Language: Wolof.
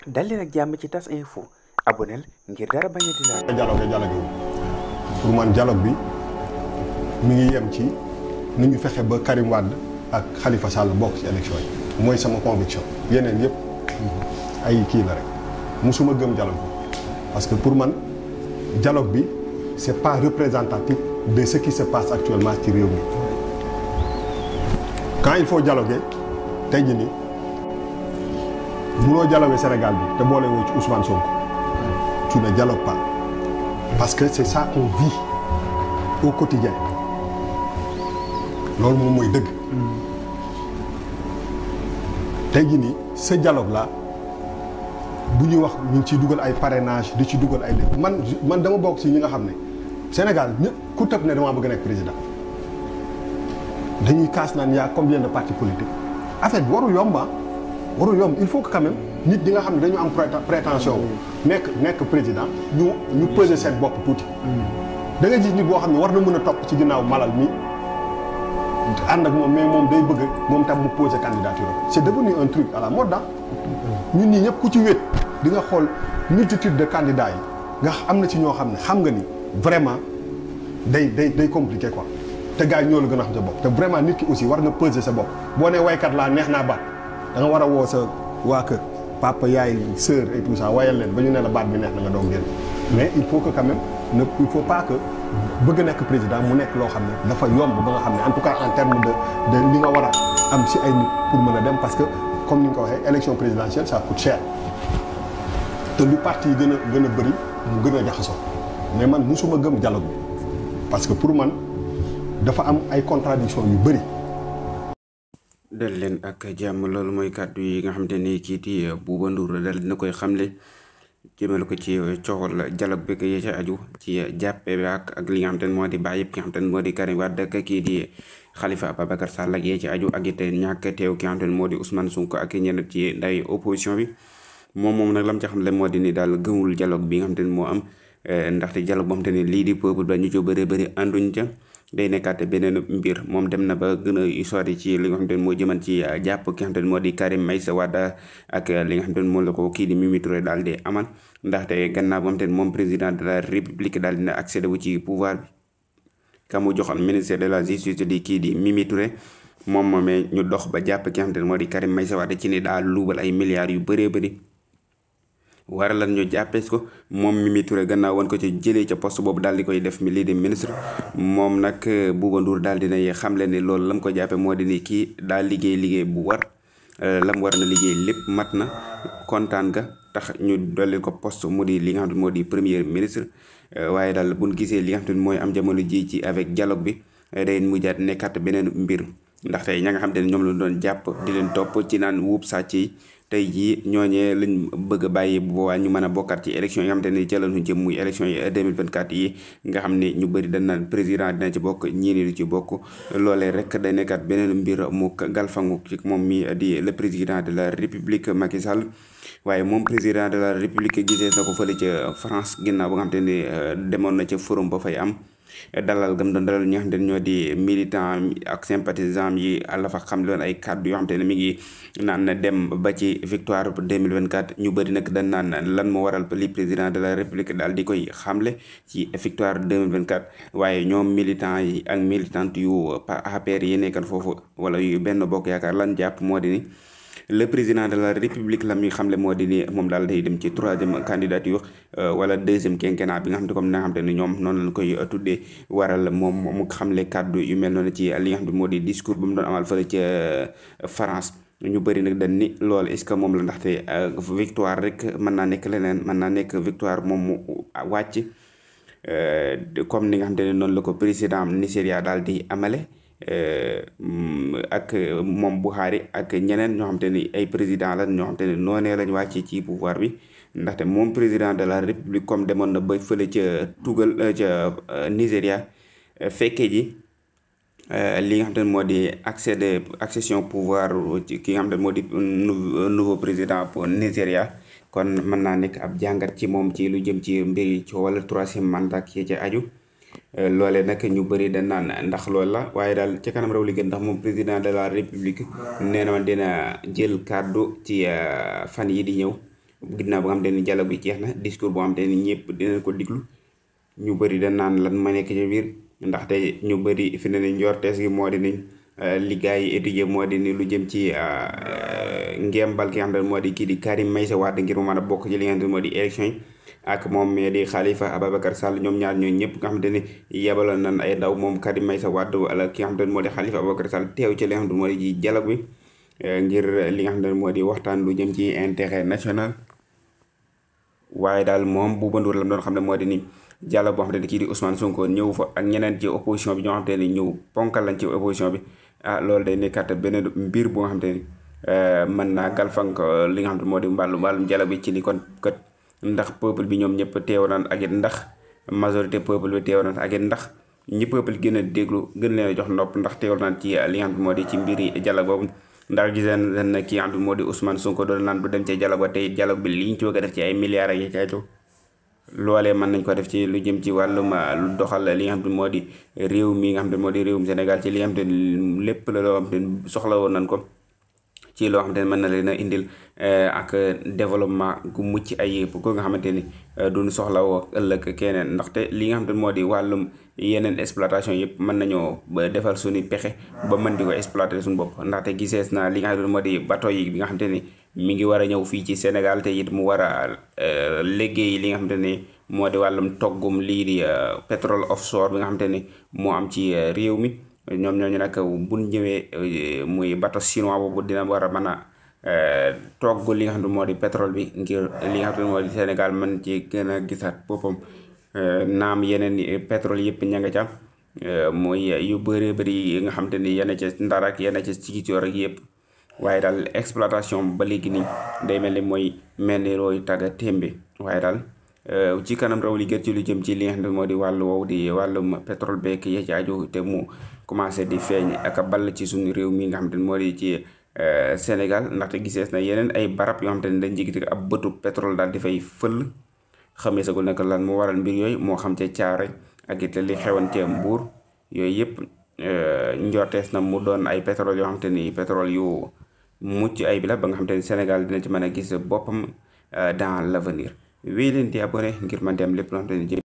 dal leen ak jàmm ci tas info aboneel ngir dara bañ a di laal. dialogue dialogue pour man dialogue bi mi ngi yem ci nu ñu fexe ba Karim Wade ak Khalifa Sall bokk ci élection yi mooy sama conviction yeneen yëpp ay kii la rek musuma gëm dialogue bi parce que pour man dialogue bi c'est pas représentatif de ce qui se passe actuellement ci réew mi quand il faut dialoguer tey jii nii munoo dialoguer Sénégal bi te boole woo ci Ousmane Sonko tu ne dialogues pas parce que c'est ça qu'on vit au quotidien loolu moom mooy dëgg tey jii nii ce dialogue là bu ñuy wax ñu ngi ciy dugal ay parrainage di ci dugal ay lépp man man dama bokk ci ñi nga xam ne Sénégal ñëpp ku tëb ne damaa bëgg nekk président dañuy kaas naan y'a combien de partis politiques affaire bi warul yomb ah warul yomb il faut que quand même nit ñi nga xam ne dañu am prétention nekk nekk président ñu ñu peser seen bopp tuuti da nga gis nit boo xam ne war na mën a topp ci ginnaaw malal mi ànd ak moom mais moom day bëgg moom tam mu poser candidature c'est devenu un truc à la mode ah ñun ñii ñëpp ku ci wét di nga xool multitude de candidats yi nga am na ci ñoo xam ne xam nga ni vraiment day day day compliqué quoi te gars yi ñoo la gën a xam sa bopp te vraiment nit ki aussi war nga peser sa bopp boo nee waykat laa neex naa baat da nga war a woo sa waa kër papa yaay sœur et tout ça wayal leen ba ñu ne la baat bi neex na nga doog génn mais il faut que quand même ne il faut pas que bëgg nekk président mu nekk loo xam ne dafa yomb ba nga xam ne en tout cas en terme de de li nga war a am si ay nit pour mën a dem parce que comme ni nga ko waxee élection présidentielle ça coûte cher te lu parti yi gën a gën a bëri mu gën a jaxasoo mais man musuma gëm dialogue bi parce que pour man dafa am ay contradiction yu bëri dal leen ak jàmm loolu mooy kàddu yi nga xamante ni kii di Bouba Ndour dal dina koy xamle jëmale ko ci coxal dialogue bi yee ca aju ci jàppe bi ak ak li nga xamante ne moo di bàyyi ki nga xamante ne moo di Karim Wade ak kii di Khalifa Ababacar Sall ak yee ci aju ak it ñàkk teew ki nga xamante ne moo di Ousmane Sonko ak ñenn ci ndawi opposition bi moom moom nag lam ca xam le moo di ni daal gëmul dialogue bi nga xamante ne moo am ndaxte dialogue boo xamante ne lii di peuple ba ñu ci bëri bëri ànduñ ca day nekkaate beneen mbir moom dem na ba gën a sori ci li nga xamante ne moo jëman ci jàpp ki nga xamante ne moo di Karim Meïssa Wade ak li nga xamante ne moom la ko kii di Mimi Touré daal di amal ndaxte gannaaw boo xamante ne moom président de la république daal dina accédé wu ci pouvoir bi ka mu joxoon ministère de la justice di kii di Mimi Touré moom moomee ñu dox ba jàpp ki nga xamante ne moo di Karim Meïssa Wade ci ni daal luubal ay milliards yu bëree bëri war lan ñu jàppees ko moom Mimi Touré gannaaw woon ko ci jëlee ca poste boobu daal di koy def mi lii di ministre moom nag Bouba Ndour daal dinay xamle ni loolu lam ko jàppe moo di ni kii daal liggéey liggéey bu war lam war na liggéey lépp mat na kontaan ga tax ñu dolli ko poste mu di li nga xam ne moo di premier ministre waaye daal buñ gisee li nga xam ne mooy am jamono ji ci avec dialogue bi day mujjaat nekkat beneen mbir ndaxte ña nga xam ne ñoom la doon jàpp di leen topp ci naan wuub sàcc yi tey jii ñooñee lañ bëgg a bàyyi bu boobaa ñu mën a bokkaat ci élection yi nga xamante ne jëlal jëm muy élection yi 2024 yi nga xam ne ñu bëri dañ naan président dina ci bokk ñii ni du ci bokk loolee rek day nekkaat beneen mbir mu galfangu ci moom mi di le président de la république Macky Sall waaye moom président de la république gisee na ko fële ca France ginnaaw ba nga xamante ne demoon na ca forum ba fay am dalal gam doon dalal ñi nga xamante ne ñoo di militant ak sympathisant yi la fa xam loon ay kàddu yoo xamante ne mi ngi naan dem ba ci victoire 2024 ñu bëri nag dañ naan lan moo waral li président de la république daal di koy xamle ci victoire 2024 waaye ñoom militant yi ak militante yu APR yi nekkan foofu wala yu benn bokk yaakaar lan jàpp moo di ni le président de la république la muy xamle moo di ni moom daal day dem ci troisième candidature wala deuxième quinquennat bi nga xam ne comme na nga xam te ne ñoom noonu lañ koy tuddee waral moom mu xamle kàddu yu mel noonu ci li nga xam ne moo di discours ba mu doon amal fële ca France ñu bëri nag dañ ni loolu est-ce que moom la ndaxte victoire rek mën naa nekk leneen mën naa nekk victoire moom mu wàcc comme ni nga xam te ne noonu la ko président Nigéria daal di amale ak moom Buhari ak ñeneen ñoo xam te ni ay président la ñoo xam te ne noonee lañ wàccee ci pouvoir bi ndaxte moom président de la république comme demoon na ba fële ca tugal ca Nigéria fekke ji li nga xam te ne moo di accès de accession pouvoir ci ki nga xam te ne moo di nouveau président pour Nigéria kon mën naa nekk ab jàngat ci moom ci lu jëm ci mbir yi ci wala troisième mandat ki ca aju loolee nag ñu bëri dañ naan ndax loolu la waaye daal ca kanam raw li gën ndax moom président de la république nee na dina jël kàddu ci fan yi di ñëw ginnaaw ba nga xamante ni dialogue bi jeex na discours boo xamante ni ñëpp dinañ ko diglu ñu bëri da naan lan ma nekk ci biir ndaxte ñu bëri fi ne ni njortees gi moo di ni li gars yi étudier moo di ni lu jëm ci ngembal ki nga xamante ne moo di kii di Karim Meïssa Wade ngir mu mën a bokk ci li nga xamante ne moo di élection yi ak moom mais di Khalifa Ababacar Sall ñoom ñaar ñooñu ñëpp nga xamante ni yebaloon nañ ay ndaw moom Karim Meïssa Wade wala ki nga xamante ne moo di Khalifa Ababacar Sall teew ci li nga xamante ne moo di ci dialogue bi ngir li nga xamante ne moo di waxtaan lu jëm ci intérêt national waaye daal moom Bouba Ndour la doon xam ne moo di ni dialogue boo xamante ni kii di Ousmane Sonko ñëw fa ak ñeneen ci opposition bi ñoo xamante ne ñëw ponkal lañ ci opposition bi ah loolu day nekkat beneen mbir bu nga xamante ni mën naa galfank li nga xamante moo di mbàllu mbàllum dialogue bi ci ni kon kat ndax peuple bi ñoom ñëpp teew naan ak it ndax majorité peuple bi teew naan ak it ndax ñi peuple gën a déglu gën leen a jox nopp ndax teew naan ci li nga xam moo di ci mbiri dialogue boobu ndax giseen na ki nga xam moo di Ousmane Sonko doon naan du dem ci dialogue ba tey dialogue bi li ñu ci bëgg a def ci ay milliards ak yi caytu loolee mën nañ ko def ci lu jëm ci wàllum lu doxal li nga xam ne moo di réew mi nga xam ne moo di réewum Sénégal ci li nga xam ne lépp la loo xam ne soxla woon nañ ko ci loo xamante ne mën na leen a indil ak développement gu mucc ay ko nga xamante ni duñ soxla woo ëllëg keneen ndaxte li nga xamante ne moo di wàllum yeneen exploitation yëpp mën nañoo ba defal suñu pexe ba mën di ko exploiter suñu bopp ndaxte gisees na li nga xamante ne moo di bateau yi bi nga xamante ni mi ngi war a ñëw fii ci Sénégal te it mu war a liggéey li nga xamante ni moo di wàllum toggum lii di pétrole offshore bi nga xamante ni moo am ci réew mi ñoom ñooñu nag buñ ñëwee muy bateau chinois boobu dina war a mën a togg li nga xam ne moo di pétrole bi ngir li nga xam ne moo di Sénégal mën ci gën a gisaat boppam naam yeneen pétrole yëpp ña nga ca mooy yu bëree bëri yi nga xam te ni yenn ca Ndar ak yenn ca Ziguinchor ak yëpp waaye daal exploitation ba léegi nii day mel ni mooy mel ni rooy tagga témbe waaye daal ci kanam raw li gën ci lu jëm ci li nga xam ne moo di wàllu woowu di wàllum pétrole beeg ya ci aju te mu commencé di feeñ ak a ball ci suñu réew mi nga xam te ne moo di ci Sénégal ndaxte gisees na yeneen ay barab yoo xam te ne dañ jigiti ab bëtu pétrole daal di fay fël xamee sagul nag lan mu waral mbir yooyu moo xam ca caare ak it li xewoon ca Mbuur yooyu yëpp njortees na mu doon ay pétrole yoo xam te ni pétrole yu mucc ay bi la ba nga xam te ni Sénégal dina ci mën a gis boppam dans l'avenir wéy leen di abonné ngir man di am lépp loo xam te ni